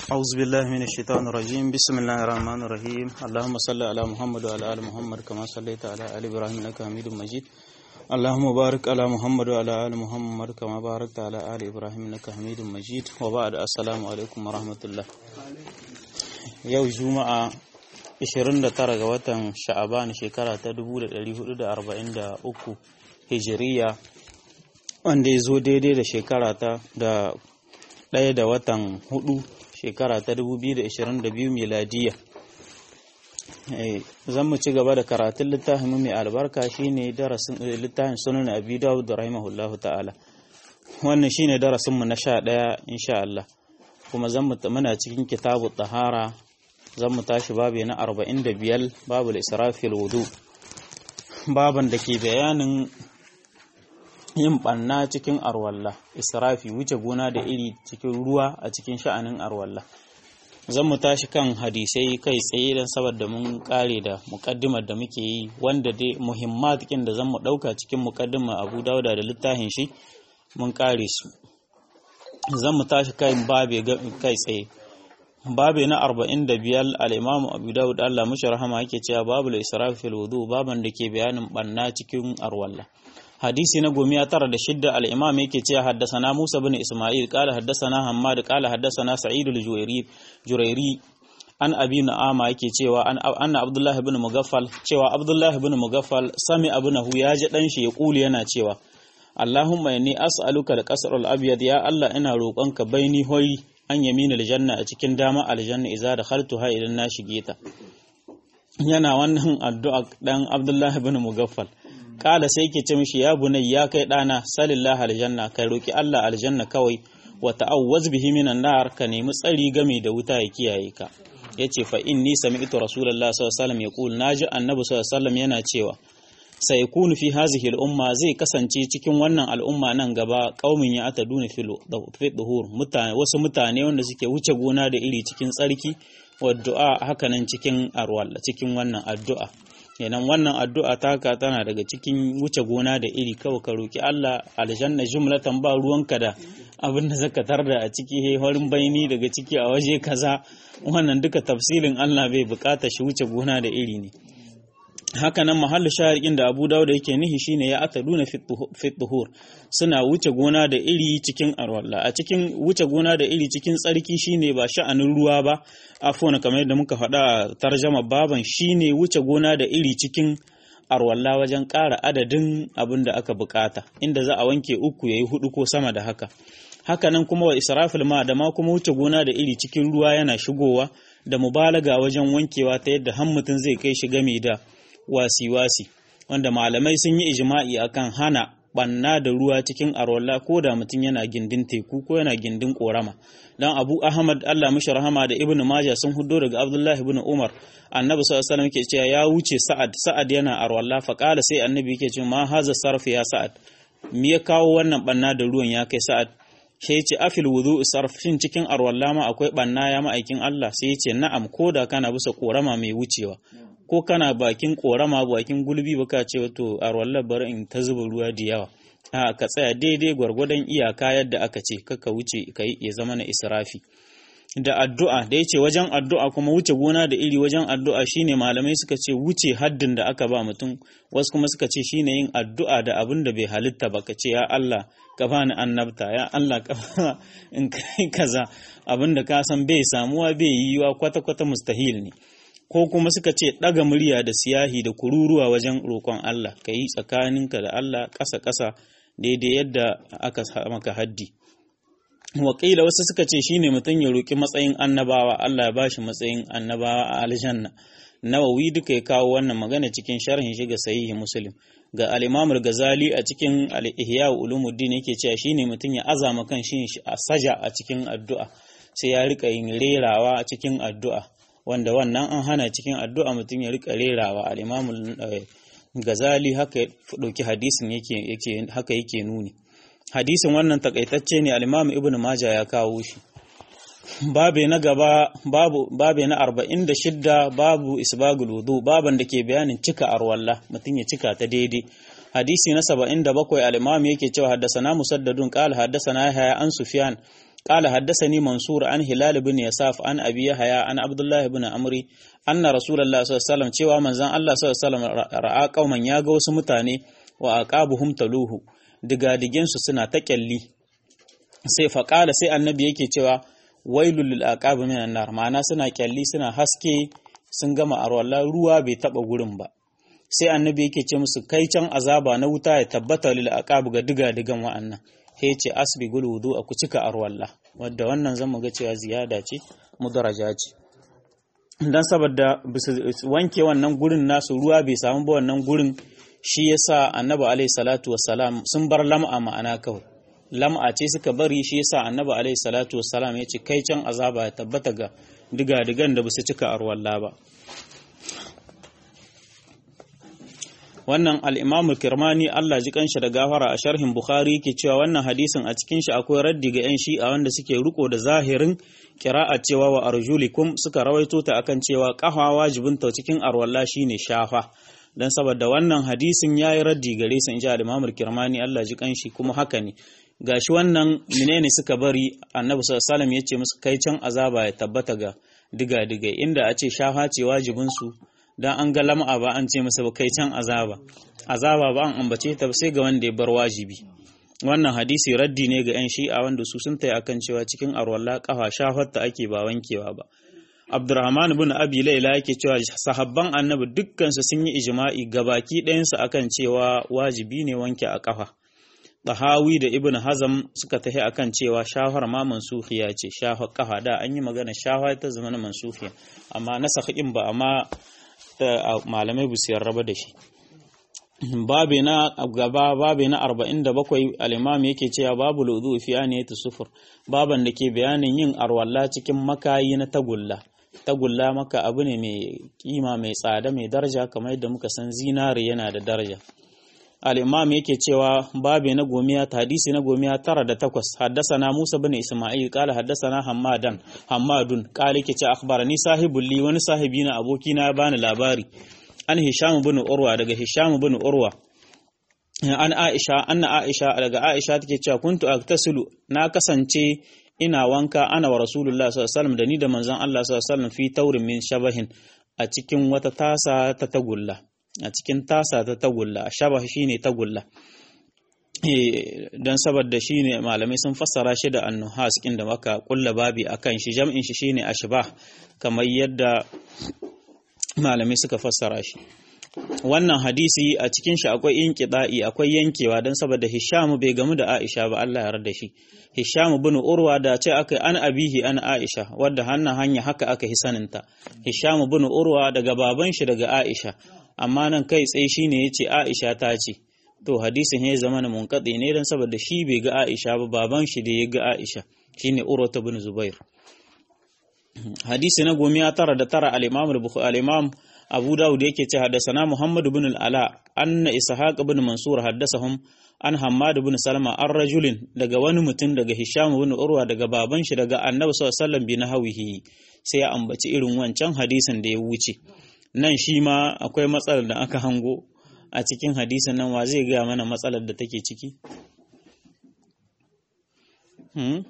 أعوذ بالله من الشيطان الرجيم بسم الله الرحمن الرحيم اللهم صل على محمد وعلى آل محمد كما صليت على آل إبراهيم إنك حميد مجيد اللهم بارك على محمد وعلى آل محمد كما باركت على آل إبراهيم إنك حميد مجيد وبعد السلام عليكم ورحمة الله yau juma'a 29 ga watan sha'aban shekara ta 1443 hijiriya wanda ya zo daidai da shekara ta da ɗaya da watan hudu shekara ta 2022 miladiya zan mu ci gaba da karatun littafin mai albarka shine darasin littafin sunan abi dawud da rahimahullahu ta'ala wannan shine darasin mu na sha ɗaya insha Allah kuma zan mu muna cikin kitabu tahara zan mu tashi babu na 45 babu israfil wudu baban da ke bayanin yin ɓanna cikin arwalla israfi wuce gona da iri cikin ruwa a cikin sha'anin arwalla zan mu tashi kan hadisai kai tsaye don saboda mun kare da mukaddimar da muke yi wanda dai muhimmat da zan mu ɗauka cikin mukaddimar abu dauda da littafin shi mun kare su zan mu tashi kan babe kai tsaye babe na 45 al-imamu abu dawud Allah mushi rahama yake cewa babu israfi fil wudu baban da ke bayanin banna cikin arwalla hadisi na gomiya tara da shidda al-imam yake cewa haddasana Musa bin Isma'il qala haddasana Hammad qala haddasana Sa'id al-Juwairi Jurairi an abi na'ama yake cewa an anna Abdullah ibn Mugaffal cewa Abdullah ibn Mugaffal sami abunahu ya ji dan shi ya kuli yana cewa Allahumma inni as'aluka al-qasr al-abyad ya Allah ina roƙonka baini hori an yamin aljanna a cikin dama aljanna idza dakhaltuha idan na shige ta yana wannan addu'a dan Abdullah ibn Mugaffal kala sai ke ce mishi ya bunai ya kai dana salillah aljanna kai roki Allah aljanna kawai wa ta'awwaz bihi minan nar ka nemi tsari game da wuta ya kiyaye ka yace fa inni sami'tu rasulullahi sallallahu alaihi wasallam yaqul naji annabi sallallahu alaihi wasallam yana cewa sai kunu fi hazihi al'umma zai kasance cikin wannan al'umma nan gaba qaumin ya ataduna fil duhur mutane wasu mutane wanda suke wuce gona da iri cikin tsarki wa du'a hakanan cikin arwalla cikin wannan addu'a kenan wannan addu'a taka tana daga cikin wuce gona da iri kawai ka roki Allah aljanna jumlatan ba ruwanka da abin da zaka tarda a ciki he horin baini daga ciki a waje kaza wannan duka tafsirin Allah bai bukata shi wuce gona da iri ne haka nan mahallu shaharikin da Abu Dawud yake nihi shine ya ataduna fi tuhur suna wuce gona da iri cikin arwalla a cikin wuce gona da iri cikin tsarki shine ba sha'anin ruwa ba afwan kamar yadda muka faɗa a tarjama baban shine wuce gona da iri cikin arwalla wajen ƙara adadin abin da aka bukata inda za a wanke uku yayi hudu ko sama da haka haka nan kuma wa israfil ma da ma kuma wuce gona da iri cikin ruwa yana shigowa da mubalaga wajen wankewa ta yadda han mutum zai kai shi game da wasi-wasi wanda malamai sun yi ijma'i akan hana banna da ruwa cikin arwalla ko da mutum yana gindin teku ko yana gindin korama dan abu ahmad allah mishi rahama da ibnu majah sun hudo daga abdullahi ibn umar annabi sallallahu alaihi wasallam yake cewa ya wuce sa'ad sa'ad yana arwalla fa qala sai annabi yake cewa ma haza sarf ya sa'ad me ya kawo wannan banna da ruwan ya kai sa'ad sai ya ce afil wudu sarf shin cikin arwalla ma akwai banna ya ma'aikin allah sai ya ce na'am ko da kana bisa korama mai wucewa ko kana bakin korama bakin gulbi baka ce wato a wallar bari in ta zuba ruwa da yawa a ka tsaya daidai gwargwadon iyaka yadda aka ce kaka wuce kai ya zama na israfi da addu'a da yace wajen addu'a kuma wuce gona da iri wajen addu'a shine malamai suka ce wuce haddin da aka ba mutum wasu kuma suka ce shine yin addu'a da abin da bai halitta ba ka ce ya Allah ka bani annabta ya Allah ka in kai kaza abin da ka san bai samuwa bai yiwa kwata kwata mustahil ne ko kuma suka ce ɗaga murya da siyahi da kururuwa wajen roƙon Allah ka yi tsakaninka da Allah ƙasa-ƙasa daidai yadda aka maka haddi waƙila wasu suka ce shine mutum ya roƙi matsayin annabawa Allah ya bashi matsayin annabawa a aljanna nawawi duka ya kawo wannan magana cikin sharhin shi ga sahihi muslim ga al-imam al-ghazali a cikin al-ihya ulumuddin yake cewa shine mutum ya azama kan shi a saja a cikin addu'a sai ya rika yin rerawa a cikin addu'a wanda wannan an hana cikin addu'a mutum ya rika rerawa al'imamul gazali haka ɗauki hadisin yake haka yake nuni hadisin wannan takaitacce ne al'imamu ibn maja ya kawo shi babe na gaba babu babe na 46 babu isbagul wudu baban da ke bayanin cika arwalla mutum ya cika ta daidai hadisi na 77 al-imam yake cewa haddasana musaddadun qala haddasana yahya an sufyan قال حدثني منصور عن هلال بن يساف عن أبي يحيى عن عبد الله بن عمرو أن رسول الله صلى الله عليه وسلم cewa manzon Allah sallallahu alaihi wasallam ra'a kauman ya ga wasu mutane wa aqabuhum taluhu digadigen su suna ta kyalli sai faqala sai annabi yake cewa wailul lil aqab minan nar ma'ana suna kyalli suna haske sun gama arwalla ruwa bai taba gurin ba sai annabi yake ce musu kai can azaba na wuta ya tabbata lil aqab ga digadigan wa'annan sai ce asbigul wudu a ku cika arwalla wadda wannan zan ga cewa ziyada ce mudaraja ce dan saboda wanke wannan gurin nasu ruwa bai samu ba wannan gurin shi yasa annabi alaihi salatu wassalam sun bar lam'a ma'ana kawai lam'a ce suka bari shi yasa annabi alaihi salatu wassalam ya ce kai can azaba ya tabbata ga diga-digan da basu cika arwalla ba wannan al'imamul kirmani Allah ji kanshi da gafara a sharhin Bukhari ke cewa wannan hadisin a cikin shi akwai raddi ga 'yan shi'a wanda suke riko da zahirin kira'a cewa wa arjulikum suka rawaito ta akan cewa kafa wajibin ta cikin arwalla shine shafa dan saboda wannan hadisin yayi raddi gare su inji al-imamul kirmani Allah ji kanshi kuma haka ne gashi wannan menene suka bari annabi sallallahu alaihi wasallam yace musu kai can azaba ya tabbata ga diga diga inda a ce shafa ce wajibin su dan an ga lam'a ba an ce masa ba kai can azaba azaba ba an ambace ta sai ga wanda ya bar wajibi wannan hadisi raddi ne ga 'yan shi'a wanda su sun tayi akan cewa cikin arwalla kafa shafarta ake ba wankewa ba Abdurrahman ibn Abi Layla yake cewa sahabban Annabi dukkan su sun yi ijma'i gabaki ɗayan su akan cewa wajibi ne wanke a kafa Tahawi da Ibn Hazam suka tafi akan cewa shafar ma mansufiya ce shafar kafa da an yi magana shafa ta zama mansufiya amma nasakhin ba amma malamai bu su yarraba da shi babi na gaba babi na 47 al-imam yake cewa babu ludu fi aniyati sufur baban da ke bayanin yin arwalla cikin makayi na tagulla tagulla maka abu ne mai kima mai tsada mai daraja kamar yadda muka san zinare yana da daraja al-imam yake cewa babi na gomiya hadisi na gomiya tara da takwas haddasana Musa bin Isma'il qala haddasana Hammadan Hammadun qala yake ce akhbarani sahibul li wani sahibi na aboki na bani labari an Hisham bin Urwa daga Hisham bin Urwa an Aisha anna Aisha daga Aisha take cewa kuntu aktasilu na kasance ina wanka ana wa Rasulullah sallallahu alaihi wasallam da ni da manzon Allah sallallahu alaihi wasallam fi taurin min shabahin a cikin wata tasa ta tagulla a cikin tasa ta tagulla a shabah shine tagulla don saboda shine malamai sun fassara shi da annuhas kin da maka kulla babi akan shi jam'in shi shine ashbah kamar yadda malamai suka fassara shi wannan hadisi a cikin shi akwai inqida'i akwai yankewa don saboda Hisham bai gamu da Aisha ba Allah ya yarda shi Hisham bin Urwa da ce aka an abihi an Aisha wadda hannan hanya haka aka hisaninta Hisham bin Urwa daga baban shi daga Aisha amma nan kai tsaye shine yace Aisha ta ce to hadisin ya zama na munqadi ne dan saboda shi bai ga Aisha ba baban shi da ya ga Aisha shine Urwa bin Zubair hadisi na gomiya tara da tara al-Imam al-Imam Abu Dawud yake ce haddasana Muhammad ibn al-Ala anna Ishaq ibn Mansur haddasahum an Hammad ibn Salma an rajulin daga wani mutum daga Hisham ibn Urwa daga baban shi daga Annabi sallallahu alaihi wasallam bi nahwihi sai ya ambaci irin wancan hadisin da ya wuce nan shi ma akwai matsalar da aka hango a cikin hadisin nan wa zai gaya mana matsalar da take ciki hmm?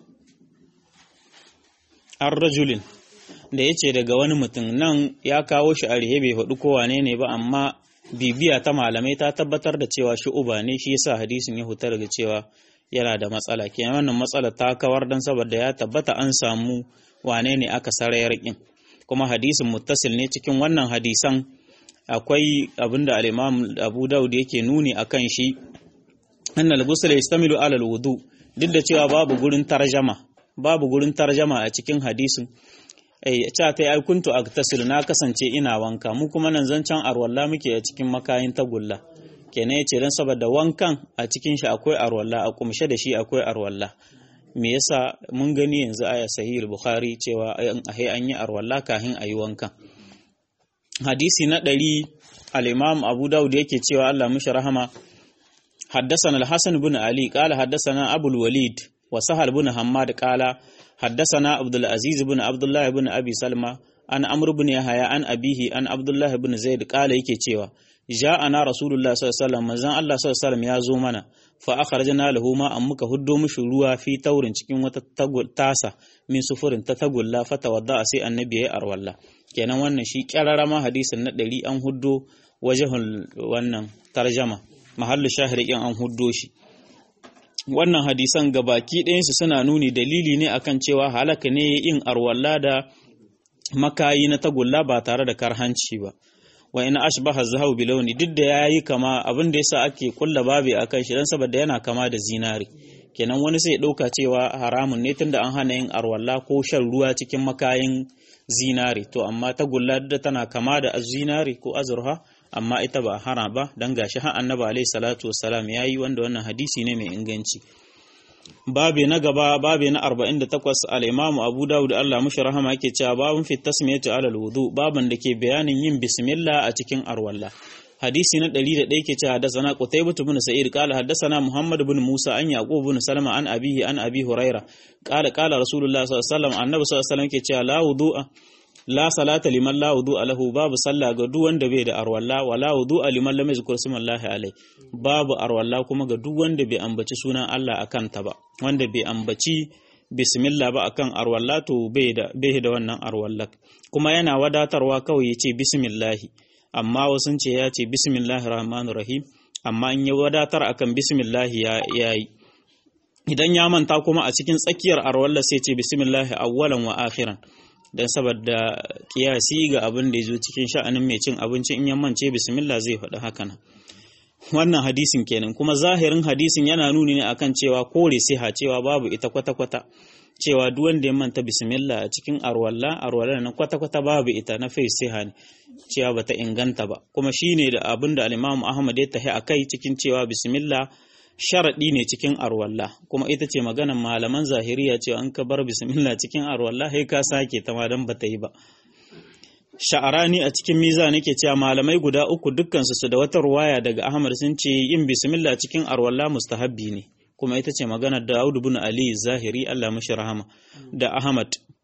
an rajulin da ya ce daga wani mutum nan ya kawo shi a rihe bai faɗi ko wane ne ba amma bibiya ta malamai ta tabbatar da cewa shi uba ne shi yasa hadisin ya huta daga cewa yana da matsala kenan wannan matsala ta kawar dan saboda ya tabbata an samu wane ne aka sarayar kin kuma hadisin muttasil ne cikin wannan hadisan akwai abinda al-Imam Abu Dawud yake nuni akan shi annal ghusl yastamilu ala al-wudu duk da cewa babu gurin tarjama babu gurin tarjama a cikin hadisin eh ta ta ai kuntu aktasilu na kasance ina wanka mu kuma nan zancan arwalla muke a cikin makayin tagulla kenan yace dan saboda wankan a cikin shi akwai arwalla a kumshe da shi akwai arwalla me yasa mun gani yanzu aya sahih bukhari cewa ai an yi arwalla kafin ayi wankan hadisi na ɗari al-imam abu daud yake cewa Allah mishi rahama حدثنا الحسن بن علي قال حدثنا أبو الوليد وسهل بن حماد قال حدثنا عبد العزيز بن عبد الله بن أبي سلمة an amr ibn yahya an abihi an abdullah ibn zaid qala yake cewa ja'ana rasulullah sallallahu alaihi wasallam manzon Allah sallallahu alaihi wasallam ya zo mana fa akhrajna lahu ma an muka huddo mishi ruwa fi taurin cikin wata tasa min sufurin ta tagulla fa tawadda sai annabi yayi arwalla kenan wannan shi kyararama hadisin na ɗari an huddo wajahul wannan tarjama mahallu shahiri an huddo shi wannan hadisan gabaki ɗayansu suna nuni dalili ne akan cewa halaka ne yin arwalla da makayi na tagulla ba tare da karhanci ba wa ina ashbaha zahabu bi launi duk da yayi kama abin da yasa ake kulla babi akan shi dan saboda yana kama da zinari kenan wani sai dauka cewa haramun ne tunda an hana yin arwalla ko shan ruwa cikin makayin zinari to amma tagulla da tana kama da zinari ko azurha amma ita ba hana ba dan gashi har annabi alaihi salatu wassalam yayi wanda wannan hadisi ne mai inganci babe na gaba babe na 48 al-Imam Abu Dawud Allah mushi rahama yake cewa babun fi tasmiyatu alal wudu baban da ke bayanin yin bismillah a cikin arwalla hadisi na 101 ke cewa hadathana Qutaybah ibn Sa'id qala hadathana Muhammad ibn Musa an Yaqub ibn Salama an abihi an Abi Huraira qala qala Rasulullah sallallahu alaihi wasallam annabi sallallahu alaihi wasallam ke cewa la wudu'a la salata liman la wudu'a lahu babu sallah ga duk wanda bai da arwalla wa la wudu'a liman lam yazkur smallahi alai babu arwalla kuma ga duk wanda bai ambaci sunan Allah akan ta ba wanda bai ambaci bismillah ba akan arwalla to bai da bai da wannan arwalla kuma yana wadatarwa kawai yace bismillah amma wasun ce ya ce bismillahir rahmanir rahim amma in ya wadatar akan bismillah ya yayi idan ya manta kuma a cikin tsakiyar arwalla sai ce bismillah awwalan wa akhiran don saboda kiyasi ga abin da ya zo cikin sha'anin mai cin abinci in yammance bismillah zai faɗi haka nan wannan hadisin kenan kuma zahirin hadisin yana nuni ne akan cewa kore siha cewa babu ita kwata-kwata cewa duk wanda ya manta bismillah a cikin arwalla arwalla na kwata-kwata babu ita na fai siha ne cewa bata inganta ba kuma shine da abin da al-Imam Ahmad ya tahi akai cikin cewa bismillah sharaɗi ne cikin arwalla kuma ita ce maganan malaman zahiriya cewa an ka bar bismillah cikin arwalla sai ka sake ta ma dan bata yi ba sha'arani a cikin miza nake cewa malamai guda uku dukkansu su da wata ruwaya daga Ahmad sun ce yin bismillah cikin arwalla mustahabbi ne kuma ita ce maganar Dawud ibn Ali Zahiri Allah mashi rahama da Ahmad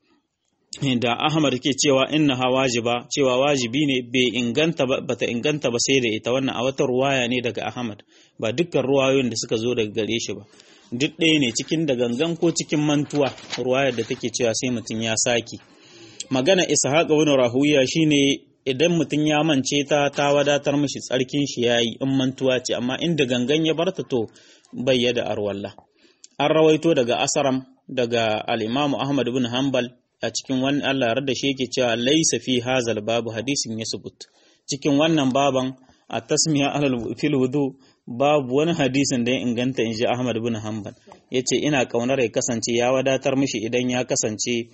da Ahmad ke cewa innaha wajiba cewa wajibi ne bai inganta ba bata inganta ba sai da ita wannan a wata ruwaya ne daga Ahmad ba dukkan ruwayoyin da suka zo daga gare shi ba duk ɗaya ne cikin da gangan ko cikin mantuwa ruwayar da take cewa sai mutum ya saki magana Ishaq ibn Rahuya shine idan mutum ya mance ta ta wadatar mishi tsarkin shi yayi in mantuwa ce amma inda gangan ya barta to bai da arwalla an rawaito daga Asaram daga al-Imam Ahmad ibn Hanbal a cikin wani Allah yarda shi yake cewa laisa fi hazal babu hadisin ya subut cikin wannan baban a tasmiya alal fil wudu babu wani hadisin da ya inganta in ji Ahmad bin Hanbal yace ina kaunar ya kasance ya wadatar mishi idan ya kasance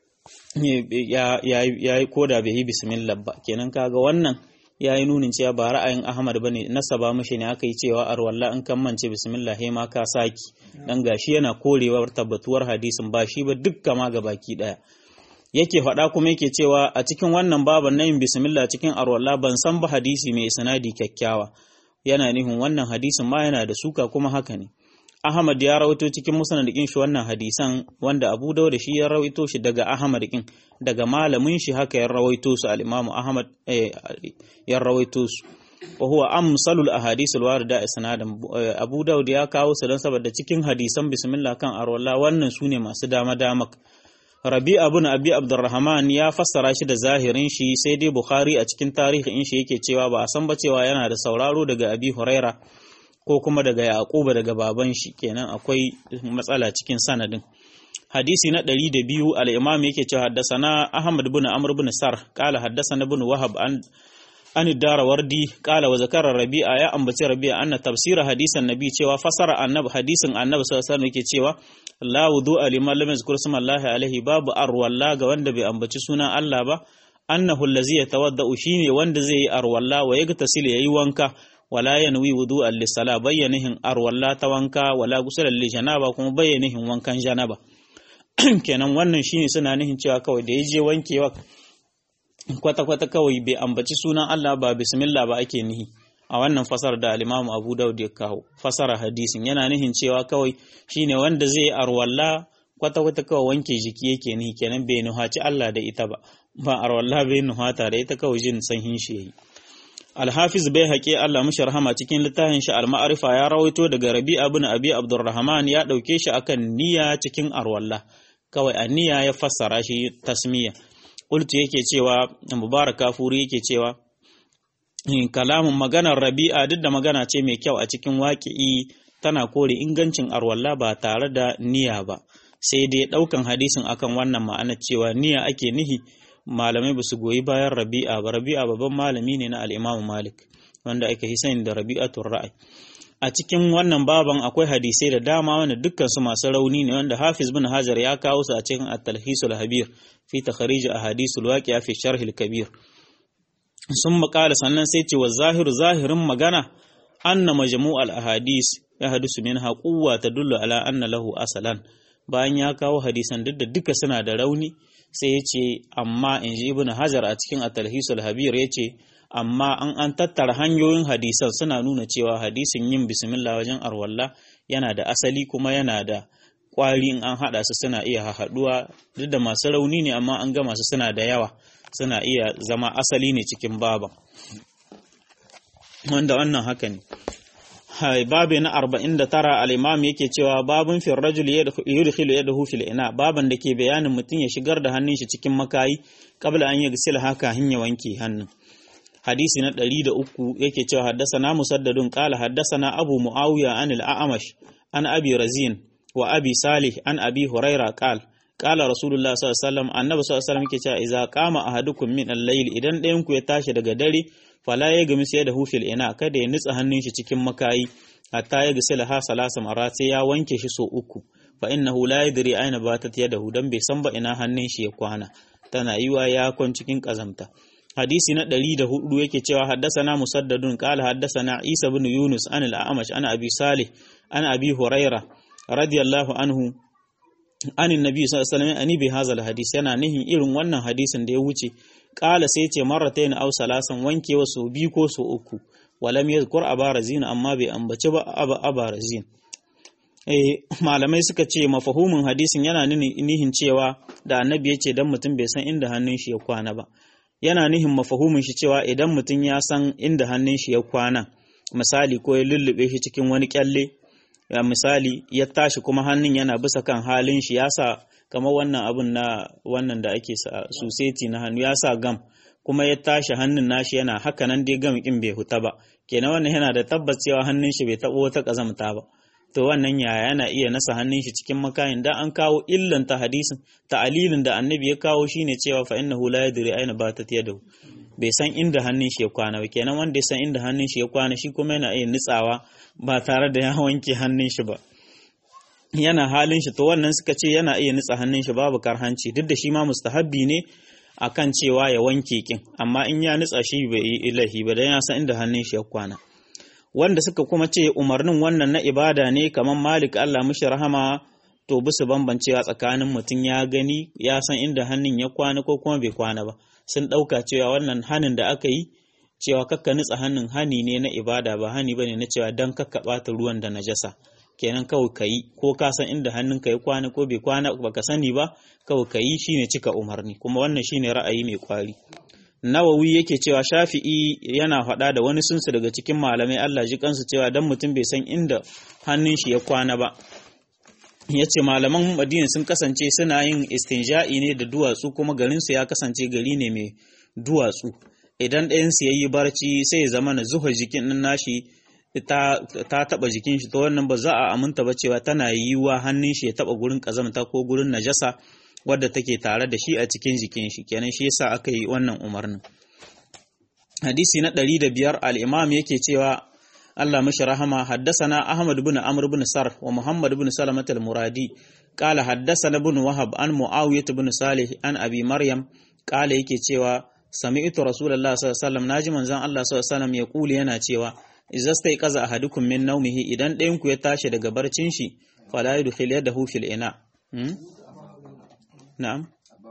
ya ya koda bai yi bismillah ba kenan kaga wannan ya yi nunin cewa ba ra'ayin Ahmad bane nasaba mishi ne aka yi cewa arwalla in kan mance bismillah he ma ka saki dan gashi yana korewar tabbatuwar hadisin ba shi ba dukka ma ga baki daya yake faɗa kuma yake cewa a cikin wannan baban na yin bismillah cikin arwalla ban san ba hadisi mai sanadi kyakkyawa yana nihin wannan hadisin ma yana da suka kuma haka ne Ahmad ya rawaito cikin musnad din shi wannan hadisan wanda Abu Dawud shi ya rawaito shi daga Ahmad din daga malamin shi haka ya rawaito su al-Imam Ahmad ya rawaito su wa huwa amsalul ahadith al-warida isnadan Abu Dawud ya kawo su don saboda cikin hadisan bismillah kan arwalla wannan sune masu dama dama Rabi ibn Abi Abdurrahman ya fassara shi da zahirin shi sai dai Bukhari a cikin tarihin shi yake cewa ba a san ba cewa yana da sauraro daga Abi Huraira ko kuma daga Yaquba daga baban shi kenan akwai matsala cikin sanadin hadisi na 102 al-Imam yake cewa haddasana Ahmad ibn Amr ibn Sar qala haddasana ibn Wahab an an Darawardi qala wa zakara Rabi'a ya ambaci Rabi'a anna tafsira hadisan Nabi cewa fasara annabi hadisin annabi sallallahu alaihi wasallam yake cewa la wudu'a liman lam yazkur smallahi alaihi babu arwalla ga wanda bai ambaci sunan Allah ba annahu allazi yatawaddau shine wanda zai yi arwalla wa yagtasil yayi wanka wala yanwi wudu'an lisala bayyanihin arwalla ta wanka wala gusulan li janaba kuma bayyanihin wankan janaba kenan wannan shine suna nihin cewa kawai da yaje wankewa kwata kwata kawai bai ambaci sunan Allah ba bismillah ba ake nihi a wannan fasar da al-Imam Abu Dawud ya kawo fasara hadisin yana nihin cewa kawai shine wanda zai arwalla kwata kwata kawai wanke jiki yake ni kenan bai nuhaci Allah da ita ba ba arwalla bai nuhata da ita kawai jin sanhin shi yayi Alhafiz bai haƙe Allah mushi rahama cikin littafin shi al-ma'arifa ya rawaito daga Rabi'a ibn Abi Abdurrahman ya dauke shi akan niyya cikin arwalla kawai a niyya ya fassara shi tasmiya qultu yake cewa Mubarak Kafuri yake cewa kalamun maganar Rabi'a duk da magana ce mai kyau a cikin waƙi'i tana kore ingancin arwalla ba tare da niyya ba sai dai ɗaukan hadisin akan wannan ma'ana cewa niyya ake nihi malamai ba su goyi bayan rabi'a ba rabi'a babban malami ne na al'imamu malik wanda aka yi sani da rabi'atul ra'ayi a cikin wannan baban akwai hadisai da dama wanda dukkan su masu rauni ne wanda hafiz bin hajar ya kawo su a cikin at-talhisul habir fi takhrij ahadisul waqi'a fi sharh al-kabir sun makala sannan sai ce wa zahiru zahirin magana anna majmu' al-ahadis ya hadisu minha quwwa tadullu ala anna lahu asalan bayan ya kawo hadisan duk da duka suna da rauni sai ya ce amma in ji ibn hajar a cikin atalhisul habir ya ce amma an an tattara hanyoyin hadisan suna nuna cewa hadisin yin bismillah wajen arwalla yana da asali kuma yana da kwari in an haɗa su suna iya haɗuwa duk da masu rauni ne amma an gama su suna da yawa suna iya zama asali ne cikin baban wanda wannan haka ne babi na arba'in da tara al'imam yake cewa babin fil rajul yudkhilu yadahu fil ina baban da ke bayanin mutum ya shigar da hannun shi cikin makayi kabla an yi gisil haka hanya wanke hannun hadisi na ɗari da uku yake cewa haddasana musaddadun qala haddasana abu muawiya an al-a'mash an abi razin wa abi salih an abi huraira qala qala rasulullah sallallahu alaihi wasallam annabi sallallahu alaihi wasallam yake cewa idza qama ahadukum min al-layl idan ɗayan ku ya tashi daga dare fala ya gami sai da hufil ina kada ya nutsa hannun shi cikin makayi hatta ya gasi laha salasa mara sai ya wanke shi so uku fa innahu la yadri aina batat yadahu dan bai san ba ina hannun shi ya kwana tana yiwa ya kwan cikin kazamta hadisi na ɗari da hudu yake cewa haddasana musaddadun qala haddasana isa bin yunus an al-a'mash ana abi salih an abi huraira radiyallahu anhu an annabi sallallahu alaihi wasallam ani bi hadha hadis yana nihin irin wannan hadisin da ya wuce kala sai ce marratayn aw salasan wankewa so biyu ko so uku walam yadhkur abarazin amma bai ambaci ba abarazin eh malamai suka ce mafahumin hadisin yana nihin cewa da annabi yace dan mutum bai san inda hannun shi ya kwana ba yana nihin mafahumin shi cewa idan mutum ya san inda hannun shi ya kwana misali ko ya lullube shi cikin wani kyalle ya misali ya tashi kuma hannun yana bisa kan halin shi ya sa kamar wannan abun na wannan da ake suseti na hannu ya sa gam kuma ya tashi hannun nashi yana haka nan dai gam kin bai huta ba kenan wannan yana da tabbas cewa hannun shi bai tabo wata kazamta ba to wannan yaya yana iya nasa hannun shi cikin makayin da an kawo illan ta hadisin ta'alilin da annabi ya kawo shine cewa fa innahu la yadri aina batat yadahu bai san inda hannun shi ya kwana ba kenan wanda ya san inda hannun shi ya kwana shi kuma yana iya nitsawa ba tare da ya wanke hannun shi ba yana halin shi to wannan suka ce yana iya nitsa hannun shi babu karhanci duk da shi ma mustahabbi ne akan cewa ya wanke kin amma in ya nitsa shi bai yi ilahi ba dan ya san inda hannun shi ya kwana wanda suka kuma ce umarnin wannan na ibada ne kamar Malik Allah mushi rahama to bisu bambancewa tsakanin mutum ya gani ya san inda hannun ya kwana ko kuma bai kwana ba sun ɗauka cewa wannan hanin da aka yi cewa kakka nitsa hannun hani ne na ibada ba hani bane na cewa dan kakka ɓata ruwan da najasa kenan kawai ka yi ko ka san inda hannunka ya kwana ko bai kwana baka sani ba kawai ka yi shine cika umarni kuma wannan shine ra'ayi mai kwari nawawi yake cewa shafi'i yana faɗa da wani sunsu daga cikin malamai Allah ji kansu cewa dan mutum bai san inda hannun shi ya kwana ba ya ce malaman madina sun kasance suna yin istinja'i ne da duwatsu kuma garinsu ya kasance gari ne mai duwatsu idan ɗayansu ya yi barci sai ya zama na zuha jikin nan nashi ta taba jikin shi to wannan ba za a aminta ba cewa tana yiwuwa hannun shi ya taba gurin kazamta ko gurin najasa wadda take tare da shi a cikin jikin shi kenan shi yasa aka yi wannan umarnin hadisi na ɗari da biyar al-imam yake cewa Allah mashi rahama haddasana Ahmad bin Amr bin Sar wa Muhammad bin Salamat al-Muradi qala haddasana bin Wahab an Muawiyah bin Salih an Abi Maryam qala yake cewa sami'tu Rasulullah sallallahu alaihi wasallam naji manzon Allah sallallahu alaihi wasallam ya kuli yana cewa idza staiqaza ahadukum min nawmihi idan ɗayan ku ya tashi daga barcin shi fala yudkhil yadahu fil ina hmm? na'am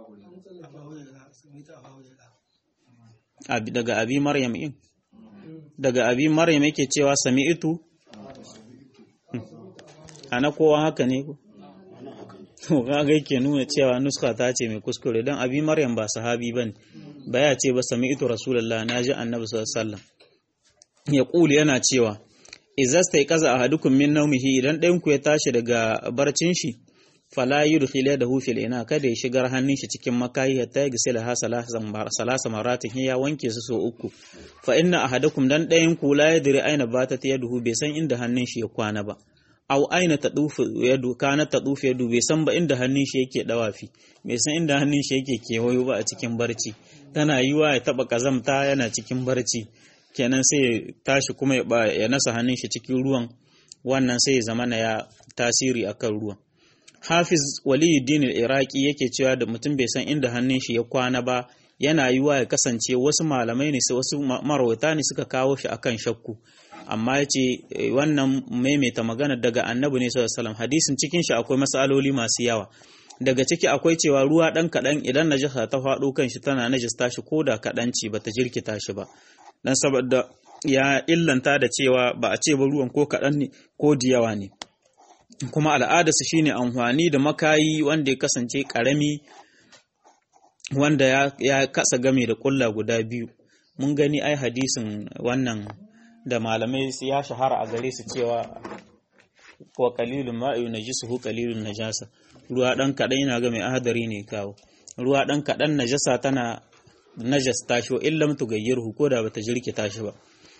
abi daga abi maryam in daga abi maryam yake cewa sami'tu ana kowa haka ne ko to kaga yake nuna cewa nuska ta ce mai kuskure dan abi maryam ba sahabi bane ba ya ce ba sami'tu rasulullah naji annabi sallallahu alaihi wasallam ya kuli yana cewa izasta kaza ahadukum min nawmihi idan ɗayan ku ya tashi daga barcin shi fala yudkhila yadahu fil ina kada ya shigar hannun shi cikin makayi hatta ya gisila ha salasa maratin ya wanke su so uku fa inna ahadakum dan ɗayan ku la yadri aina batat yaduhu bai san inda hannun shi ya kwana ba aw aina tadufu yadu kana tadufu yadu bai san ba inda hannun shi yake dawafi bai san inda hannun shi yake kewayo ba a cikin barci tana yiwa ya taba kazamta yana cikin barci kenan sai ya tashi kuma ya nasa hannun shi cikin ruwan wannan sai ya zama na ya tasiri akan ruwan hafiz waliyuddin al-iraqi yake cewa da mutum bai san inda hannun shi ya kwana ba yana yiwa ya kasance wasu malamai ne wasu marwata ne suka kawo shi akan shakku amma ya ce wannan maimaita magana daga annabi ne sallallahu alaihi hadisin cikin shi akwai masaloli masu yawa daga ciki akwai cewa ruwa dan kadan idan najasa ta faɗo kan shi tana najasta shi ko da kadan ce bata jirkita shi ba dan saboda ya illanta da cewa ba a ce ba ruwan ko kadan ne ko diyawa ne kuma al'adarsa shine amfani da makayi wanda ya kasance karami wanda ya, ya kasa game da kulla guda biyu mun gani ai hadisin wannan da malamai ya shahara a gare su cewa wa qalilun ma'i najisuhu qalilun najasa ruwa dan kadan yana ga mai ahadari ne kawo ruwa dan kadan najasa tana najasta shi illam tugayyirhu ko da bata jirkita shi ba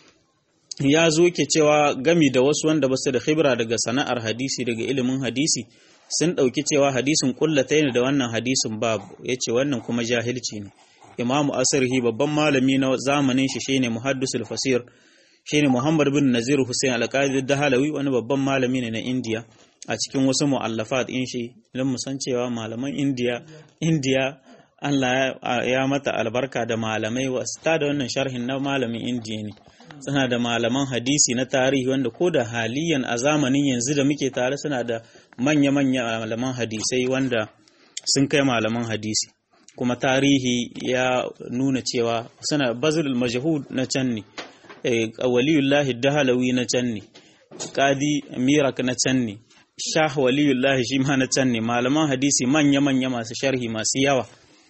ya zo ke cewa gami da wasu wanda basu da khibra daga sana'ar hadisi daga ilimin hadisi sun ɗauki cewa hadisin kullata ne da wannan hadisin babu ya ce wannan kuma jahilci ne imamu asirhi babban malami na zamanin shi shine muhaddisul fasir shine muhammad bin nazir hussein alqadi dahalawi wani babban malami ne na indiya a cikin wasu mu'allafat in shi don mu san cewa malaman indiya indiya Allah ya mata albarka da malamai wasu da wannan sharhin na malamin indiya ne suna da malaman hadisi na tarihi wanda ko da haliyan a zamanin yanzu da muke tare suna da manya-manya malaman hadisai wanda sun kai malaman hadisi kuma tarihi ya nuna cewa suna bazul majhud na can ne waliyullahi dahalawi na can ne qadi mirak na can ne shah waliyullahi shi ma na can ne malaman hadisi manya-manya masu sharhi masu yawa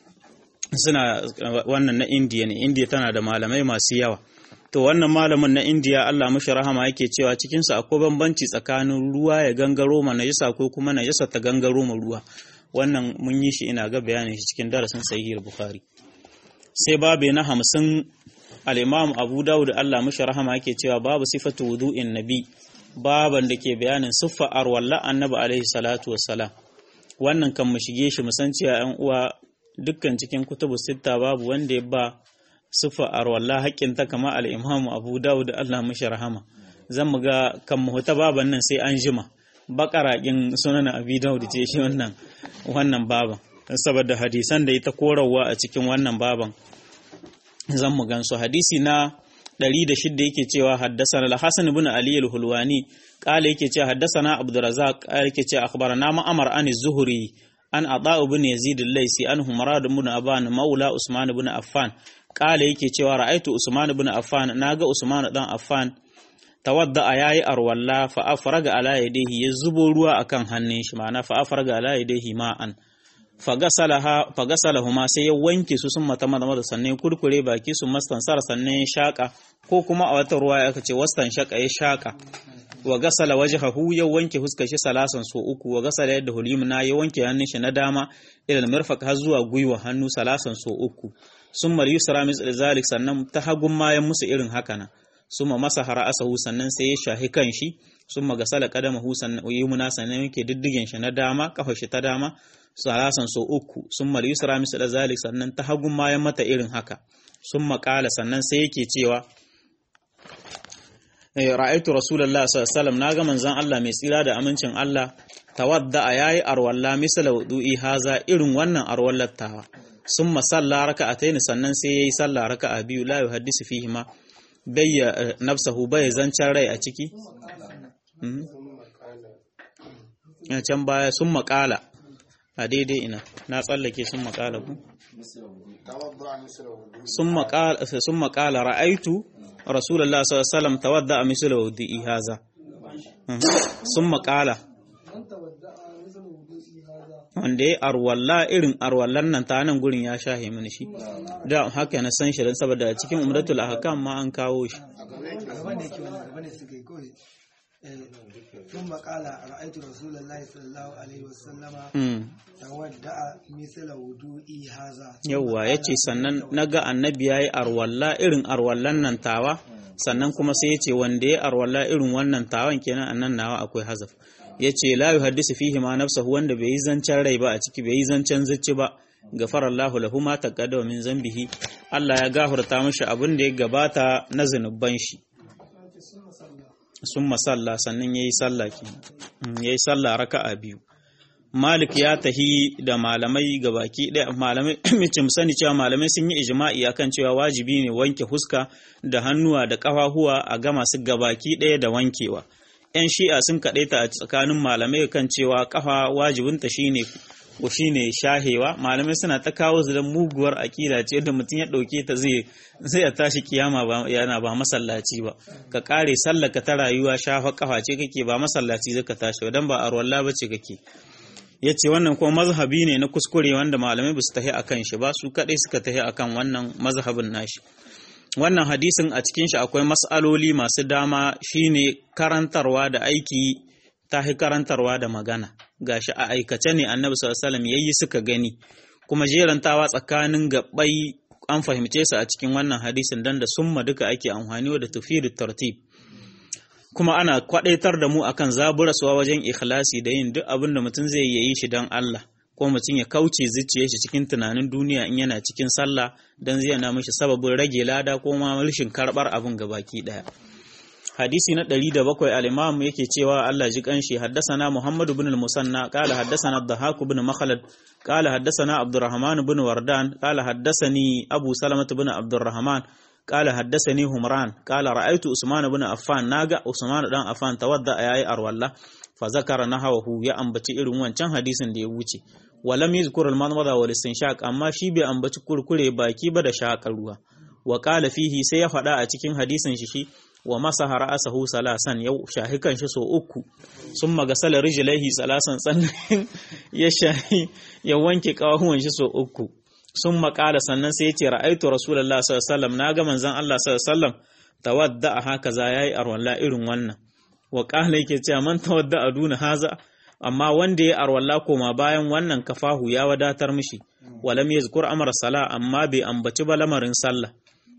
suna wannan na indiya ne indiya tana da malamai masu yawa to wannan malamin na indiya allah mashi rahama yake cewa cikinsa akwai bambanci tsakanin ruwa ya gangaro ma najasa ko kuma najasa ta gangaro ma ruwa wannan mun yi shi ina ga bayanin shi cikin darasin sahihul bukhari sai babu na hamsin al-imam abu dawud allah mashi rahama yake cewa babu sifatu wudu'in nabi baban da ke bayanin siffa arwalla annabi alaihi salatu wassalam wannan kan mu shige shi mu san cewa yan uwa dukkan cikin kutubu sitta babu wanda ya ba sufa arwalla haƙƙin ta kama al'imamu abu dawud Allah mashi rahama zan mu ga kan mahuta baban nan sai an jima bakaraƙin sunan abi dawud ce shi wannan wannan baban saboda hadisan da ita korawa a cikin wannan baban zan mu gansu hadisi na 106 yake cewa haddasana al-hasan ibn ali al-hulwani qala yake cewa haddasana abdurrazzaq qala yake cewa akhbarana ma'amar an az-zuhri an ata ibn yazid al-laisi an humrad ibn aban maula usman ibn affan kala yake cewa ra'aitu Usman ibn Affan naga Usman dan Affan tawadda yayi arwalla fa afraga ala yadihi ya zubo ruwa akan hannun shi ma'ana fa afraga ala yadihi ma'an fa gasalaha fa gasalahuma sai ya wanke su sun mata mata sannan kurkure baki su mastansar sannan ya shaka ko kuma a wata ruwa aka ce wastan shaka ya shaka wa gasala wajhahu ya wanke huskar shi salasan so uku wa gasala yadda hulimna ya wanke hannun shi na dama ila mirfaq har zuwa gwiwa hannu salasan so uku summa yusra mis zalik sannan ta hagun mayan musu irin haka nan summa masa asahu sannan sai ya shahi kan shi summa gasala qadamahu sannan yumna sannan yake diddigen shi na dama kafa shi ta dama salasan so uku summa yusra mis zalik sannan ta hagun mayan mata irin haka summa qala sannan sai yake cewa ra'aitu rasulullah sallallahu alaihi wasallam naga manzon Allah mai tsira da amincin Allah tawadda yayi arwalla misala wudu'i haza irin wannan arwallar tawa summa salla raka'atayn sannan sai yayi salla raka'a biyu la yuhaddisu fihi ma bayya nafsahu bai zancan rai a ciki a can baya sun maƙala a daidai ina na tsallake sun maƙala ku sun maƙala ra'aitu rasulullah sallallahu alaihi wasallam tawadda a misal wudu'i haza sun maƙala wanda ya arwalla irin arwallan nan ta nan gurin ya shahe mini shi da haka na san shi dan saboda cikin umratul ahkam ma an kawo shi gaban da yake wani gaban da suka yi kawai ثم قال رأيت رسول الله صلى الله عليه وسلم تودع مثل وضوئي هذا yawwa yace sannan naga annabi yayi arwalla irin arwallan nan tawa sannan kuma sai yace wanda ya arwalla irin wannan tawan kenan annan nawa akwai hazaf yace la yuhaddisu fihi ma nafsahu wanda bai yi zancen rai ba a ciki bai yi zancen zuci ba gafarallahu lahu ma taqaddama min zambihi Allah ya gafarta mishi abin da ya gabata na zunuban shi sun masalla sannan ya yi sallah ya yi sallah raka'a biyu malik ya tahi da malamai gabaki ɗaya malamai mace mu sani cewa malamai sun yi ijma'i akan cewa wajibi ne wanke huska da hannuwa da ƙafafuwa a gama su gabaki ɗaya da wankewa yan shi'a sun kaɗaita a tsakanin malamai kan cewa ƙafa wajibinta shine ko shine shahewa malamai suna ta kawo su don muguwar akida ce da mutum ya ɗauke ta zai zai ya tashi kiyama ba yana ba masallaci ba ka kare sallaka ta rayuwa shafa kafa ce kake ba masallaci zaka tashi dan ba arwalla bace kake yace wannan kuma mazhabi ne na kuskure wanda malamai ba su tahi akan shi ba su kadai suka tahi akan wannan mazhabin nashi wannan hadisin a cikin shi akwai mas'aloli masu dama shine karantarwa da aiki tahi karantarwa da magana gashi a aikace ne annabi sallallahu alaihi wasallam yayi suka gani kuma jerantawa tsakanin gabbai an fahimce su a cikin wannan hadisin dan da summa duka ake amfani da tufidu tartib kuma ana kwadaitar da mu akan zaburaswa wajen ikhlasi da yin duk abin da mutum zai yi shi dan Allah ko mutum ya kauce zuciyar shi cikin tunanin duniya in yana cikin sallah dan zai na mishi sababin rage lada ko ma rashin karbar abin gabaki daya hadisi na ɗari da bakwai al-imam yake cewa Allah ji kanshi haddasana Muhammad ibn al-Musanna qala haddasana Dhahak ibn Makhlad qala haddasana Abdurrahman ibn Wardan qala haddasani Abu Salamah ibn Abdurrahman qala haddasani Humran qala ra'aytu Usman ibn Affan naga Usman dan Affan tawadda yayi arwalla fa zakara nahawahu ya ambaci irin wancan hadisin da ya wuce walam yuzkur al-madmada wal istinshaq amma shi bai ambaci kurkure baki ba da shakar ruwa wa qala fihi sai ya faɗa a cikin hadisin shi shi wa masaha ra'asahu salasan yau shahi kan shi so uku sun magasala rijlaihi salasan sannan ya shahi ya wanke kawahuwan shi so uku sun makala sannan sai ya ce ra'aitu rasulullahi sallallahu alaihi wasallam naga manzon Allah sallallahu alaihi wasallam tawadda haka za yayi arwalla irin wannan wa qala yake cewa man tawadda aduna haza amma wanda ya arwalla koma bayan wannan kafahu ya wadatar mishi walam yazkur amara sala amma bai ambaci ba lamarin sallah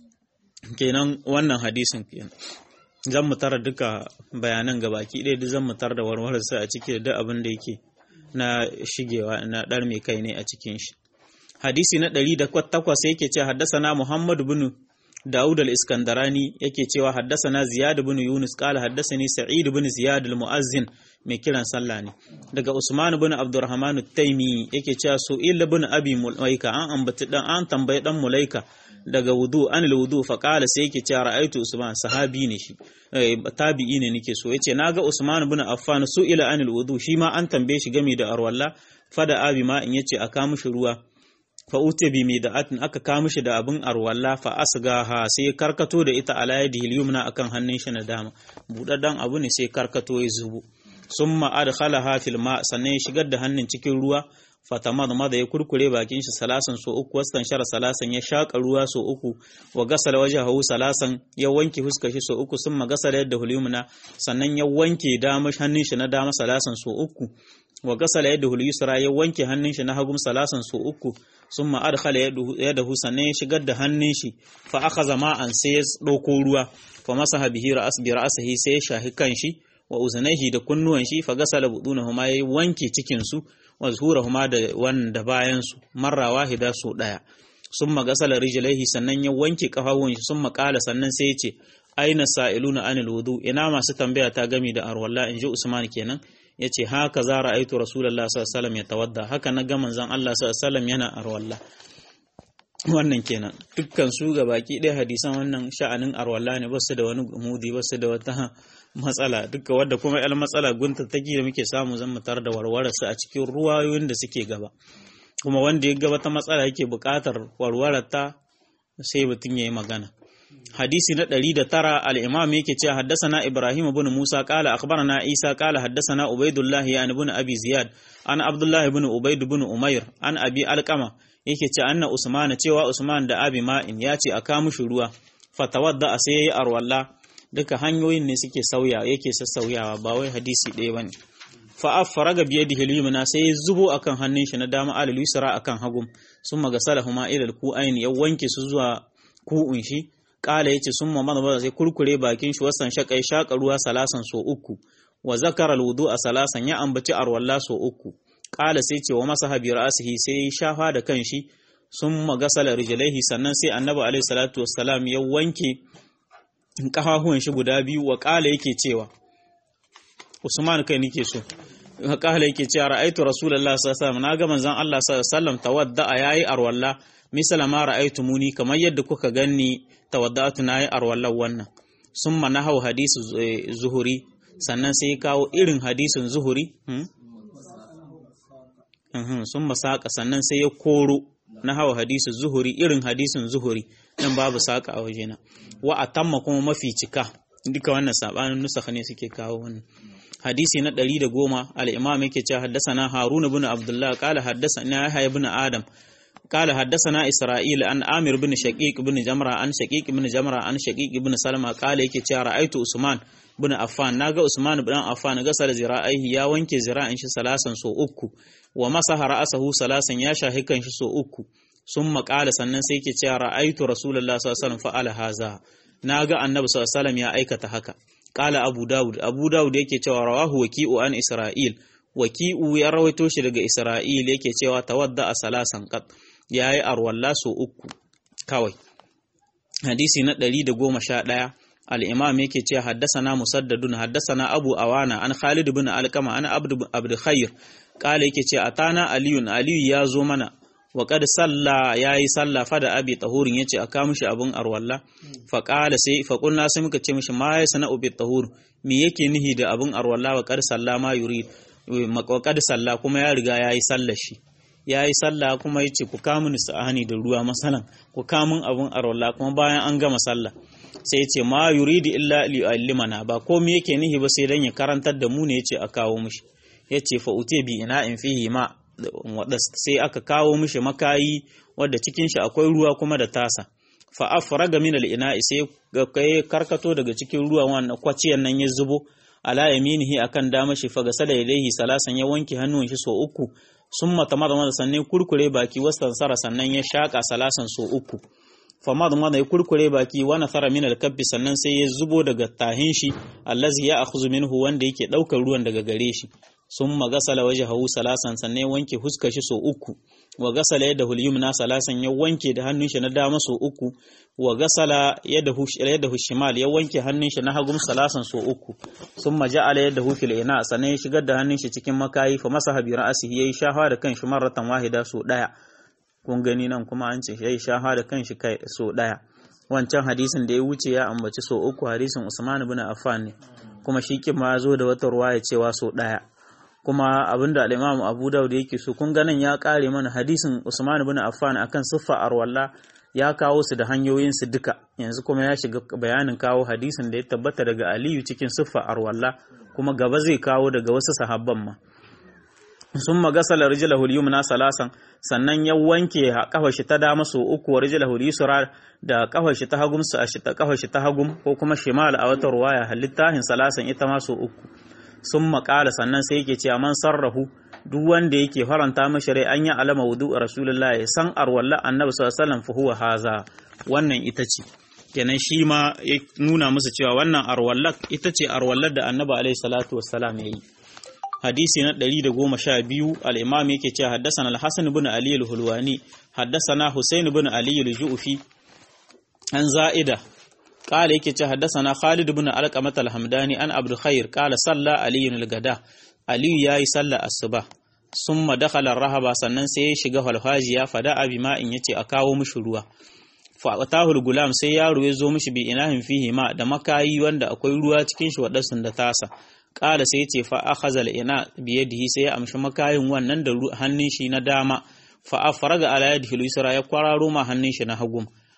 kenan wannan hadisin kenan zan mu tara duka bayanan gabaki ɗaya duk zan mu tara da warwarar sa a ciki da abin da yake na shigewa na ɗar mai kai ne a cikin shi hadisi na ɗari da takwas yake ce haddasana muhammadu bin Dawud al-Iskandarani yake cewa haddasana Ziyad bin Yunus qala haddasani Sa'id bin Ziyad al-Mu'azzin mai kiran sallah ne daga Usman bin Abdurrahman at-Taimi yake cewa Su'il bin Abi Mulaika an ambaci dan an tambayi dan Mulaika daga wudu anil wudu fa qala sai yake cewa ra'aitu Usman sahabi ne shi tabi'i ne nake so yace naga Usman bin Affan su'ila anil wudu shi ma an tambaye shi game da arwalla fada abi ma in yace aka mishi ruwa fa ute bi mai da'atin aka kawo mishi da abin arwalla fa asgaha sai karkato da ita ala yadihi yumna akan hannun shi na dama budaddan abu ne sai karkato ya zubo summa adkhalaha fil ma sannan ya shigar da hannun cikin ruwa fatamad mada ya kurkure bakin shi salasan so uku wastan shara salasan ya shaka ruwa so uku wa gasala wajhahu salasan ya wanke fuskar shi so uku summa gasala yadda hulyumna sannan ya wanke dama hannun shi na dama salasan so uku wa gasala yadda hulyusra ya wanke hannun shi na hagum salasan so uku summa adkhala yadahu sannan ya shigar da hannun shi fa akhadha ma'an sai ya dauko ruwa fa masaha bihi ra'as bi ra'sihi sai ya shahi kan shi wa uzunaihi da kunnuwan shi fa gasala budunahuma ya wanke cikin su wa zuhurahuma da wanda bayan su marra wahida so daya summa gasala rijlaihi sannan ya wanke kafawun shi summa qala sannan sai ya ce aina sa'iluna anil wudu ina masu tambaya ta gami da arwalla inji Usman kenan yace haka za ra'aitu rasulullah sallallahu alaihi wasallam ya tawadda haka na ga manzon Allah sallallahu alaihi wasallam yana arwalla wannan kenan dukkan su ga baki ɗaya hadisan wannan sha'anin arwalla ne ba su da wani mudi ba su da wata matsala duka wadda kuma yar matsala gunta take da muke samu zan mu tar da warware su a cikin ruwayoyin da suke gaba kuma wanda ya gaba ta matsala yake buƙatar warware ta sai mutum ya yi magana hadisi na 109 al-imam yake cewa haddathana ibrahim ibn musa qala akhbarana isa qala haddathana ubaidullah ya ibn abi ziyad an abdullah ibn ubaid ibn umair an abi alqama yake ce anna usman cewa usman da abi ma'in ya ce aka mushi ruwa fatawadda sai yayi arwalla duka hanyoyin ne suke sauya yake sassauyawa ba wai hadisi ɗaya bane fa afraga bi yadihi al-yumna sai ya zubo akan hannun shi na dama al yusra akan hagum sun magasalahuma ila al-ku'ain ya wanke su zuwa ku'un shi kala yace sun ma mana sai kurkure bakin shi wasan shakai shaka ruwa salasan so uku wa zakara al-wudu a salasan ya ambaci arwalla so uku kala sai ce wa masaha bi ra'sihi sai shafa da kanshi sun magasala rijlaihi sannan sai annabi alaihi salatu wassalam ya wanke kafafuwan shi guda biyu wa kala yake cewa Usman kai nake so kala yake cewa ra'aitu rasulullah sallallahu alaihi wasallam naga manzon Allah sallallahu alaihi wasallam tawadda yayi arwalla misala ma ra'aitu muni kamar yadda kuka ganni tawaddatu nayi arwallan wannan summa nahau hadisu zuhuri sannan sai kawo irin hadisin zuhuri sun masaka sannan sai ya koro na hawa hadisin zuhuri irin hadisin zuhuri nan babu saka a wajena wa atamma kuma mafi cika duka wannan sabanin nusakha ne suke kawo wannan hadisi na ɗari da goma al-imam yake cewa haddasana harun ibn abdullah qala haddasana yahya ibn adam قال حدثنا إسرائيل عن عامر بن شقيق بن جمرة عن شقيق بن جمرة عن شقيق بن سلمة قال yake cewa ra'aitu Usman bin Affan naga Usman bin Affan gasar zira'ihi ya wanke zira'in shi salasan so uku wa masaha ra'asahu salasan ya shahi kan shi so uku sun maƙala sannan sai yake cewa ra'aitu Rasulullah sallallahu alaihi wasallam fa'ala haza naga Annabi sallallahu alaihi wasallam ya aikata haka qala Abu Dawud Abu Dawud yake cewa rawahu waki'u an Isra'il waki'u ya rawaito shi daga Isra'il yake cewa tawadda a salasan qat ya yi arwalla so uku kawai hadisi na ɗari da goma sha ɗaya al'imam yake ce haddasana musaddadun haddasana abu awana an khalid bin alkama an abdu khair kala yake ce a tana aliyun aliyu ya zo mana wa kad salla ya yi salla fada abi tahurin ya ce a kawo mishi abin arwalla fa kala sai fa kunna sai muka ce mishi ma ya sana ubi tahur me yake nihi da abin arwalla wa kad salla ma yurid wa kad salla kuma ya riga ya yi sallar shi ya yi sallah kuma ya ce ku kamun sa'ani da ruwa masalan ku kamun abin arwalla kuma bayan an gama sallah sai ya ce ma yuridu illa li'allimana ba komai yake nihi ba sai dan ya karantar da mu ne ya ce a kawo mishi ya ce fa ute bi ina in fihi ma sai aka kawo mishi makayi wadda cikin shi akwai ruwa kuma da tasa fa afraga min al-ina'i sai kai karkato daga cikin ruwa wannan kwaciyan nan ya zubo ala yaminihi akan dama shi fa gasala yadayhi salasan ya wanke hannun shi so uku sun mata mada sannan kurkure baki wasan sara sannan ya shaƙa salasan so uku famad mada ya kurkure baki wani tsara min alkabbi sannan sai ya zubo daga tahin shi allazi ya akhzu minhu wanda yake ɗaukar ruwan daga gare shi sun magasala waje hawu salasan sannan ya wanke huskar shi so uku wa gasala yadda hulyumna salasan ya wanke da hannun shi na dama so uku wa gasala yadda shimal ya wanke hannun shi na hagum salasan so uku sun maja'ala yadda hufil ina sannan ya shigar da hannun shi cikin makayi fa masa habi ra'asihi yayi shafa da kanshi marratan wahida so daya kun gani nan kuma an ce yayi shafa da kanshi kai so daya wancan hadisin da ya wuce ya ambaci so uku hadisin Usman ibn Affan ne kuma shi kima ya zo da wata ruwaya cewa so daya kuma abinda al-Imam Abu Dawud yake so kun ganin ya kare mana hadisin Usman ibn Affan akan siffa arwalla ya kawo su da hanyoyin su duka yanzu kuma ya shiga bayanin kawo hadisin da ya tabbata daga Aliyu cikin siffa arwalla kuma gaba zai kawo daga wasu sahabban ma sun magasala rijlahu al-yumna salasan sannan ya wanke kafar shi ta dama so uku wa rijlahu al-yusra da kafar shi ta hagum su a shi ta kafar shi ta hagum ko kuma shimal a wata ruwaya halittahin salasan ita ma so uku sun makala sannan sai yake cewa man sarrahu duk wanda yake faranta mashi rai an yi alama wudu a rasulullah ya san arwalla annabi sallallahu alaihi wasallam huwa haza wannan ita ce kenan shi ma ya nuna musu cewa wannan arwallar ita ce arwallar da annabi alaihi salatu wassalam ya yi hadisi na 112 al-imam yake cewa haddathana al-hasan ibn ali al-hulwani haddathana husayn ibn ali al-ju'fi an za'ida قال yake ce haddasana Khalid ibn Alqamah al-Hamdani an Abdul Khair qala salla Ali al-Gada Ali yayi sallar asuba summa dakhala rahaba sannan sai ya shiga falfajiya fada abi ma in yace a kawo mishi ruwa fa atahul gulam sai yaro ya zo mishi bi inahin fihi ma da makayi wanda akwai ruwa cikin shi wadasun da tasa qala sai yace fa akhadha al-ina bi yadihi sai ya amshi makayin wannan da hannun shi na dama fa afraga ala yadihi al-yusra ya kwararo ma hannun shi na hagum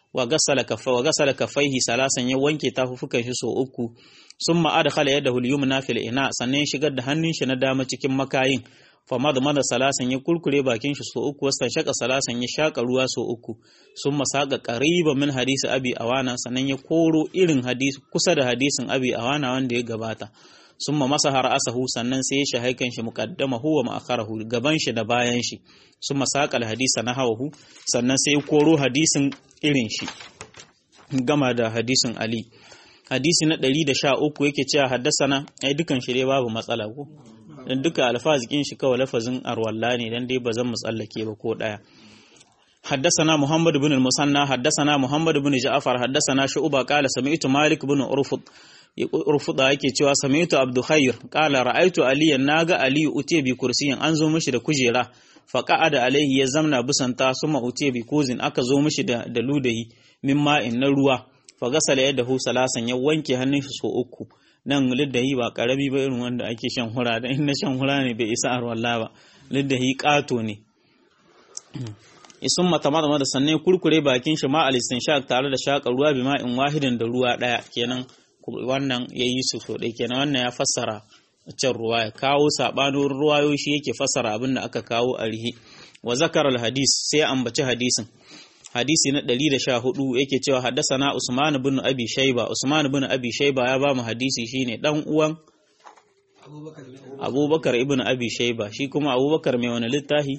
wa gasala kaffa wa gasala kaffaihi salasan ya wanke tafufukan shi so uku summa adkhala yadahu al-yumna fil ina sannan shigar da hannun shi na dama cikin makayin fama da mada salasan ya kurkure bakin shi so uku wasan shaka salasan ya shaka ruwa so uku sun masaka qariba min hadisi abi awana sannan ya koro irin hadisi kusa da hadisin abi awana wanda ya gabata summa masaha ra'asahu sannan sai ya shahaikan shi muqaddama huwa ma'akharahu gaban shi da bayan shi summa saqa al-hadisa nahawahu sannan sai ya koro hadisin irin shi gama da hadisin ali hadisi na 113 yake cewa haddasana ai dukan shi dai babu matsala ko dan duka alfazikin shi kawai lafazin arwalla ne dan dai ba zan mu tsallake ba ko daya حدثنا محمد بن المثنى حدثنا محمد بن جعفر حدثنا شعبة قال سمعت مالك بن أرفض أرفض yake cewa sami'tu abdu khair qala ra'aytu aliyan naga ali uti bi kursiyin an zo mishi da kujera fa qa'ada alaihi ya zamna busanta suma uti bi kuzin aka zo mishi da da ludayi min ma'in na ruwa fa gasala yadahu salasan ya wanke hannun shi so uku nan liddahi ba karami ba irin wanda ake shan hura da in na shan hura ne bai isa arwalla ba liddahi kato ne isun mata mata da sannan kurkure bakin shi ma alistin shak tare da shaka ruwa bi ma'in wahidin da ruwa daya kenan wannan yayi su so dai kenan wannan ya fassara can ruwa ya kawo sabanin ruwayo shi yake fassara abin da aka kawo a rihi wa zakar hadis sai ambaci hadisin hadisi na 114 yake cewa haddasana Usman ibn Abi Shayba Usman ibn Abi Shayba ya ba mu hadisi shine dan uwan Abubakar ibn Abi Shayba shi kuma Abubakar mai wani littafi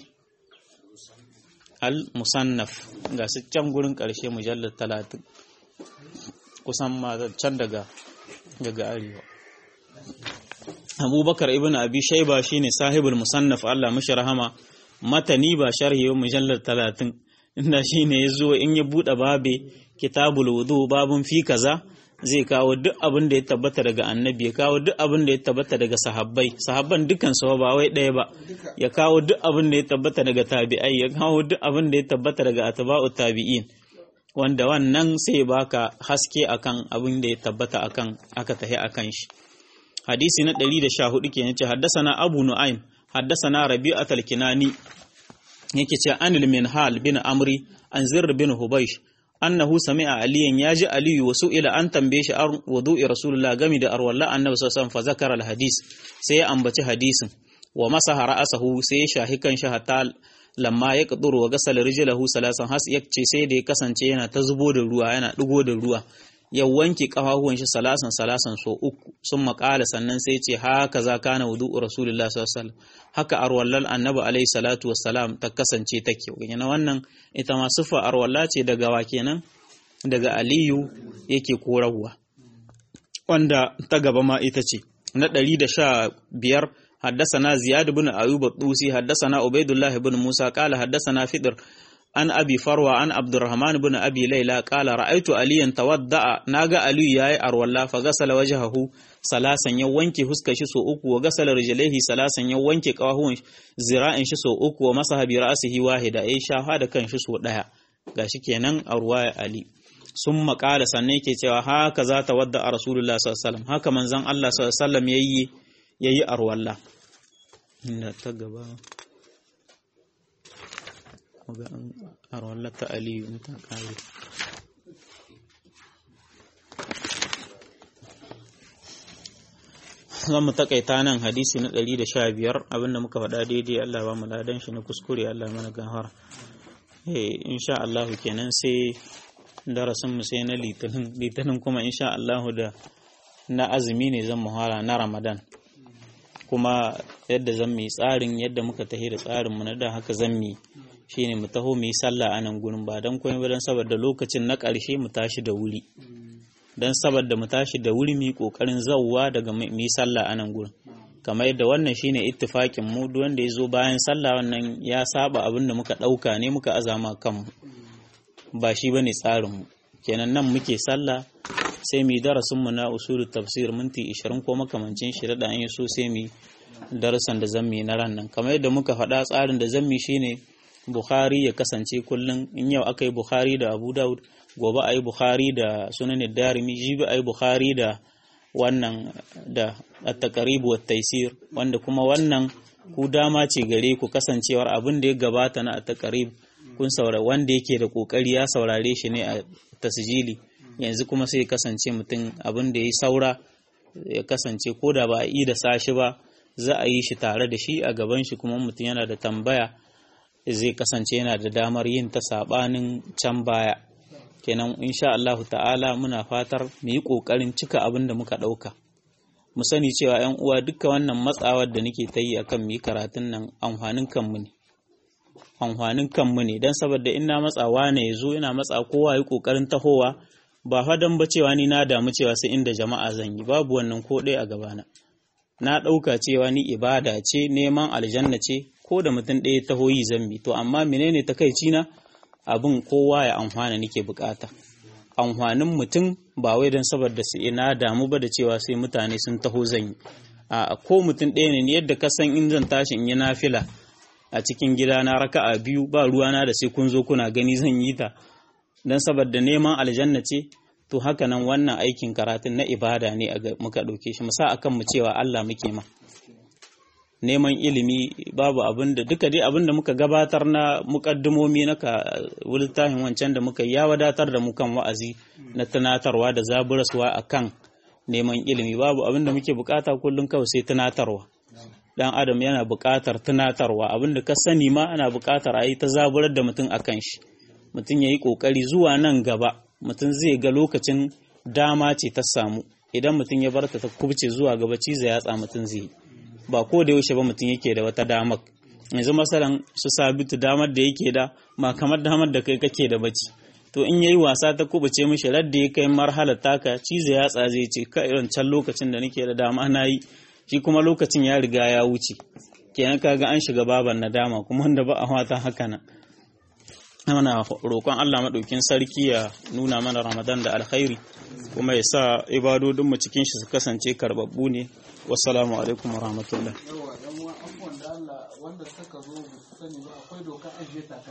al-musannaf ga su can gurin ƙarshe mujallar talatin kusan ma can daga daga arewa abubakar ibn abi shaiba shine sahibul musannaf Allah mashi rahama matani ba sharhi ba mujallar talatin inda shine ya zo in ya buɗe babe kitabul wudu babun fi kaza zai kawo duk abin da ya tabbata daga annabi ya kawo duk abin da ya tabbata daga sahabbai sahabban dukkan su ba wai ɗaya ba ya kawo duk abin da ya tabbata daga tabi'ai ya kawo duk abin da ya tabbata daga atba'u tabi'in wanda wannan sai baka haske akan abin da ya tabbata akan aka tahi akan shi hadisi na 114 kenan ce haddasana abu nu'aym haddasana rabi'at al-kinani yake ce anil minhal bin amri an zirr bin hubaysh annahu sami'a aliyan yaji aliyu wasu ila an tambaye shi wudu'i rasulullah gami da arwalla annabi sallallahu alaihi wasallam fa zakara alhadis sai ya ambaci hadisin wa masaha ra'asahu sai ya shahi kan shi hatta lamma ya kaduru wa gasal rijlahu salasan has yace sai da ya kasance yana ta zubo da ruwa yana digo da ruwa ya wanke kafafuwan shi salasan salasan so uku sun makala sannan sai ce haka za kana wudu'u rasulullah sallallahu alaihi wasallam haka arwallal annabi alaihi salatu wassalam ta kasance take yana wannan ita ma sifa arwalla ce daga wa kenan daga aliyu yake korarwa wanda ta gaba ma ita ce na 115 حدثنا زياد بن أيوب الطوسي حدثنا عبيد الله بن موسى قال حدثنا فدر an abi farwa an abdurrahman bin abi laila qala ra'aytu aliyan tawadda'a naga ali yayi arwalla fa gasala wajhahu salasan ya wanke huskar shi so uku wa gasala rijlaihi salasan ya wanke kawahuwan zira'in shi so uku wa masaha bi ra'sihi wahida ya shafa da kan shi so daya gashi kenan a ruwaya ali sun maƙala sannan yake cewa haka za ta wadda a rasulullah sallallahu alaihi wasallam haka manzon Allah sallallahu alaihi wasallam yayi yayi arwalla inda ta gaba ga arwallar ta aliyu in ta kare zan mu takaita nan hadisi na 115 abinda muka faɗa daidai Allah ba mu ladan shi na kuskure Allah mana gahara eh insha Allah kenan sai darasin mu sai na litinin litinin kuma insha Allah da na azumi ne zan muhara na Ramadan kuma yadda zan mi tsarin yadda muka tahi da tsarin mu na da haka zan mi shine mu taho mu yi sallah a nan gurin ba don komai ba don saboda lokacin na ƙarshe mu tashi da wuri don saboda mu tashi da wuri mu yi ƙoƙarin zawwa daga mu yi sallah a nan gurin kamar yadda wannan shine ittifakin mu duk wanda ya zo bayan sallah wannan ya saba abin da muka ɗauka ne muka azama kanmu ba shi bane tsarin mu kenan nan muke sallah sai mu yi darasin mu na usulul tafsir minti 20 ko makamancin shi da an yi so sai mu darasan da zan yi na ran nan kamar yadda muka faɗa tsarin da zan yi shine Bukhari ya kasance kullum in yau aka yi Bukhari da Abu Dawud gobe a yi Bukhari da sunan Darimi jibi a yi Bukhari da wannan da at-taqrib wa taysir wanda kuma wannan ku dama ce gare ku kasancewar abin da ya gabata na at-taqrib kun saurari wanda yake da kokari ya saurare shi ne a tasjili yanzu kuma sai kasance mutum abin da ya saura ya kasance ko da ba a yi da sashi ba za a yi shi tare da shi a gaban shi kuma mutum yana da tambaya zai kasance yana da damar yin ta sabanin can baya kenan insha Allah ta'ala muna fatar mu yi kokarin cika abin da muka dauka mu sani cewa yan uwa duka wannan matsawar da nake ta yi akan mu yi karatun nan amfanin kanmu ne amfanin kanmu ne dan saboda ina matsawa ne yazo ina matsa kowa yi kokarin tahowa ba fadan ba cewa ni na damu cewa sai inda jama'a zan yi babu wannan ko ɗaya a gabana na ɗauka cewa ni ibada ce neman aljanna ce ko da mutum ɗaya taho yi zambi to amma menene takaici na abin kowa ya amfana nake bukata amfanin mutum ba wai don saboda su ina damu ba da cewa sai mutane sun taho zan yi a ko mutum ɗaya ne yadda ka san in zan tashi in yi nafila a cikin gida na raka'a biyu ba ruwana da sai kun zo kuna gani zan yi ta don saboda neman aljanna ce to haka nan wannan aikin karatun na ibada ne muka ɗauke shi musa akan mu cewa Allah muke ma neman ilimi babu abin da duka dai abin da muka gabatar na mukaddimomi na ka littafin wancan da muka ya wadatar da mu kan wa'azi na tunatarwa da zaburaswa akan neman ilimi babu abin da muke bukata kullum kawai sai tunatarwa dan adam yana bukatar tunatarwa abin da ka sani ma ana bukatar a yi ta zaburar da mutum akan shi mutum ya yi kokari zuwa nan gaba mutum zai ga lokacin dama ce ta samu idan mutum ya barta ta kubce zuwa gaba ciza yatsa mutum zai yi ba ko da yaushe ba mutum yake da wata damar yanzu masalan su sabitu damar da yake da ma kamar damar da kai kake da bacci to in yayi wasa ta kubuce mishi radda ya kai marhalar taka cizo ya zai ce ka irin can lokacin da nake da dama na yi shi kuma lokacin ya riga ya wuce kenan kaga an shiga baban nadama kuma wanda ba a wata haka nan muna roƙon Allah maɗaukin sarki ya nuna mana Ramadan da alkhairi kuma ya sa ibadodinmu cikin shi su kasance karbabbu ne wassalamu alaikum warahmatullahi yawa yan uwan abubuwan da Allah wanda suka zo ba su sani ba akwai doka ajiye ta